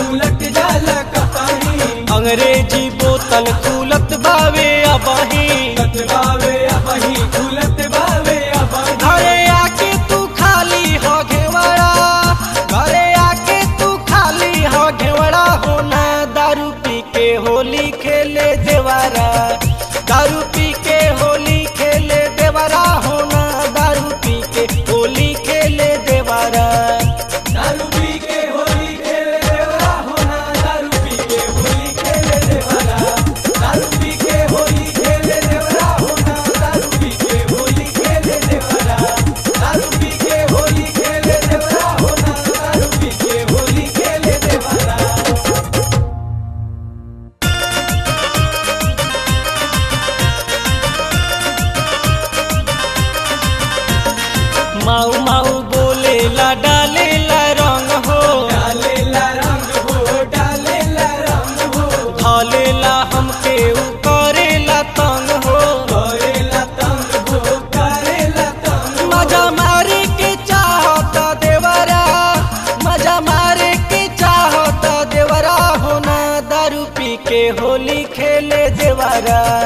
उलट जाला कपाही अंग्रेजी बोतल खुलत बावे अबही कतबावे अबही उलट बावे अबही घरे आके तू खाली हो घेवड़ा घरे आके तू खाली हो घेवड़ा होना दारू पी के होली खेले देवारा दारू पी के होली खेले देवारा होना दारू पी के होली खेले देवारा दारू पी के होली खेले देवरा होना दारू पी के होली खेले देवरा दारू पी के होली खेले देवरा होना दारू पी के होली खेले देवरा दारू पी के होली खेले देवरा होना दारू पी के होली खेले देवरा माऊ माऊ बोलेला डालेला रंग हो डालेला रंग हो डालेला रंग हो धलेला हमके उ करेला तंग हो करेला तंग हो करेला तंग मजा मारे के चाहता देवरा मजा मारे के चाहता देवरा होना दारू पी के होली खेले देवरा